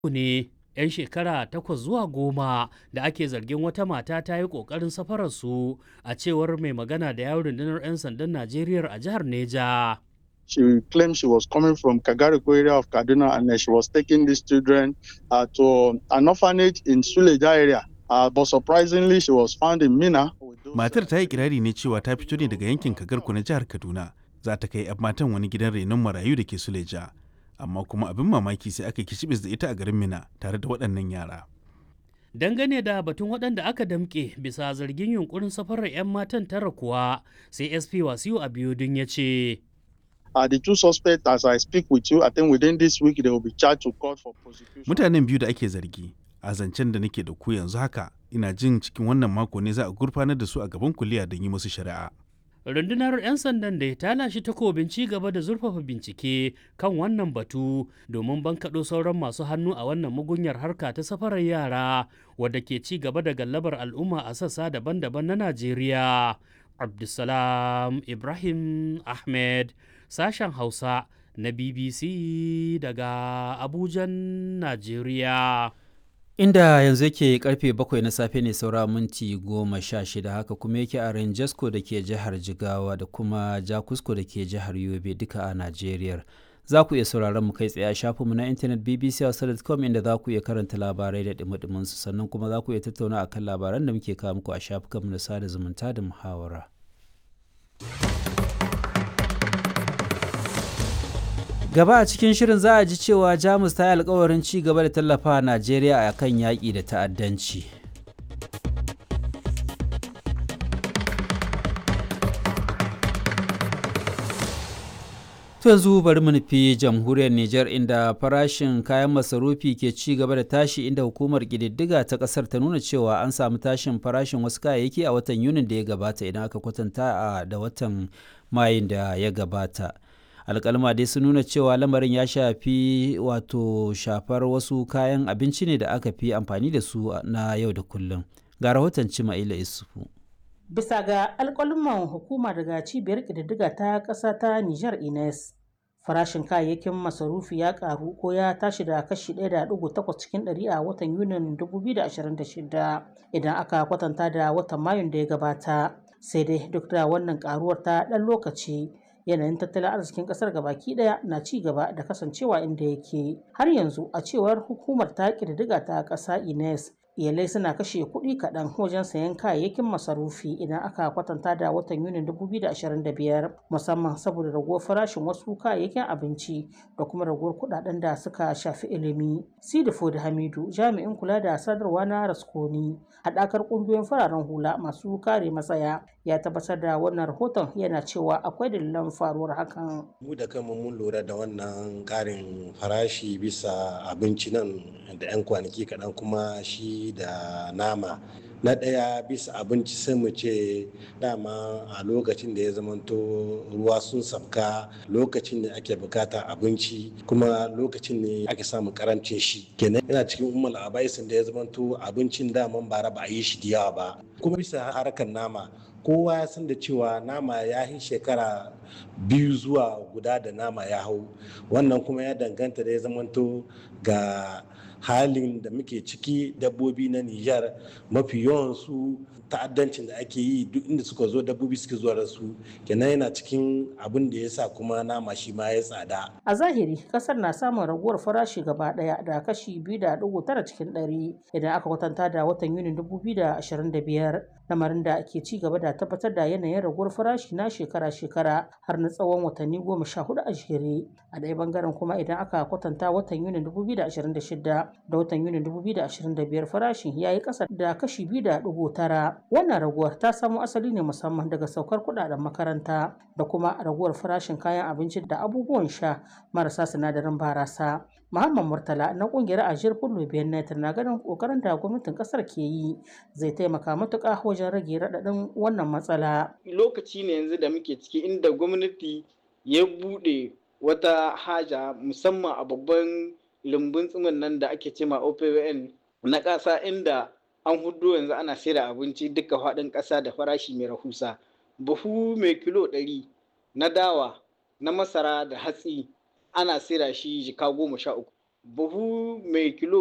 ne 'yan shekara takwas zuwa goma da ake zargin wata mata ta yi ƙoƙarin safararsu a cewar mai magana da yawon rundunar 'yan sandan Najeriya a jihar Neja. She claimed she was coming from Kagariko area of Kaduna and uh, she was taking these children uh, to an orphanage in Suleja area. Uh, but surprisingly, she was found in Mina. Matar ta yi kirari ne cewa ta fito ne daga yankin Kagarko na jihar Kaduna. Za ta kai 'yan matan wani gidan renon marayu da ke Suleja. Amma kuma abin mamaki sai aka kicibis da ita a garin Mina tare da waɗannan yara. Dangane da batun waɗanda aka damƙe bisa zargin yunkurin safarar 'yan matan tara kuwa sai SP Wasiu Abiodun ya ce. Uh, the two suspects, as I speak with you, I think within this week they will be charged to court for prosecution. Mutanen biyu da ake zargi a zancen da nake da ku yanzu haka ina jin cikin wannan mako ne za a gurfanar da su a gaban kuliya don yi musu shari'a. rundunar 'yan sandan da ta lashe takobin ci gaba da zurfafa bincike kan wannan batu domin bankaɗo sauran masu hannu a wannan mugunyar harka ta safarar yara wadda ke ci gaba da gallabar al'umma a sassa daban-daban na najeriya abdulsalam ibrahim ahmed sashen hausa na bbc daga abujan najeriya inda yanzu yake karfe bakwai na safe ne saura minti goma sha shida haka kuma yake a rangesko da ke jihar jigawa da kuma jakusko da ke jihar yobe duka a najeriya za ku iya sauraron mu kai tsaye a shafinmu na intanet bbc.com inda za ku iya karanta labarai da dumi su sannan kuma za ku iya tattauna akan labaran da muke kawo muku a shafukanmu na sada zumunta da muhawara. gaba a cikin shirin za a ji cewa jamus ta yi alkawarin ci gaba da tallafa najeriya a kan yaƙi da ta'addanci yanzu bari mu nufi jamhuriyar niger inda farashin kayan masarufi ke ci gaba da tashi inda hukumar ƙididdiga ta ƙasar ta nuna cewa an samu tashin farashin wasu kayayyaki a watan yunin da ya gabata idan aka kwatanta da watan mayun da ya gabata alkalma dai sun nuna cewa lamarin ya shafi wato shafar wasu kayan abinci ne da aka fi amfani da su na yau da kullum ga rahoton cima'ila isufu bisa ga alkalman hukuma daga cibiyar ƙididdiga ta ƙasa ta niger ines farashin kayayyakin masarufi ya karu ko ya tashi da kashi 1.8 cikin 100 a watan yunin 2026 idan aka kwatanta da watan mayun da ya gabata sai dai duk da wannan karuwar ta ɗan lokaci yanayin tattalin arzikin kasar gabaki daya na ci gaba da kasancewa inda yake har yanzu a cewar hukumar ta ƙididdiga ta ƙasa ines iyalai suna kashe kuɗi kaɗan wajen sayan kayayyakin masarufi idan aka kwatanta da watan yunin 2025 musamman saboda raguwar farashin wasu kayayyakin abinci da kuma raguwar kuɗaɗen da suka shafi ilimi sidifo da hamidu jami'in kula da sadarwa na raskoni haɗakar ƙungiyoyin fararen hula masu kare matsaya ya tabbatar da wannan rahoton yana cewa akwai dalilan faruwar hakan mu da kanmu mun lura da wannan ƙarin farashi bisa abinci nan da 'yan kwanaki kaɗan kuma shi da nama na ɗaya bisa abinci sai mu ce dama a lokacin da ya zamanto ruwa sun sabka lokacin da ake bukata abinci kuma lokacin ne ake samun karancin shi kenan yana cikin umar abaisin da ya zamanto abincin daman bara ba a yi shi da yawa ba kuma bisa harkar nama kowa ya san da cewa nama ya yi shekara biyu zuwa guda da nama ya hau wannan kuma ya danganta da ya zamanto ga halin da muke ciki dabbobi na Nijar mafi yawansu ta'addancin da ake yi duk inda suka zo dabbobi suke zuwa da su kenan yana cikin abin da ya sa kuma nama shi ma ya tsada. A zahiri kasar na samun raguwar farashi gaba daya da kashi biyu da dugu tara cikin ɗari idan aka kwatanta da watan Yunin dubu biyu da ashirin da biyar lamarin da ake ci gaba da tabbatar da yanayin raguwar farashi na shekara-shekara har na tsawon watanni goma sha hudu a jere a ɗaya bangaren kuma idan aka kwatanta watan Yunin dubu biyu da ashirin da shida da watan Yunin dubu biyu da ashirin da biyar farashin ya yi ƙasa da kashi biyu da dugu tara wannan raguwar ta samo asali ne musamman daga saukar kudaden makaranta da kuma raguwar farashin kayan abinci da abubuwan sha marasa sinadarin barasa Muhammad Murtala na kungiyar Ajiyar Fullo Benet na ganin kokarin da gwamnatin kasar ke yi zai taimaka matuƙa wajen rage raɗaɗin wannan matsala. Lokaci ne yanzu da muke ciki inda gwamnati ya buɗe wata haja musamman a babban lumbun tsimin nan da ake cema OPWN na ƙasa inda an hudu yanzu ana sayar abinci duka faɗin ƙasa da farashi mai rahusa buhu mai kilo ɗari na dawa na masara da hatsi ana sayar shi jika goma sha uku buhu mai kilo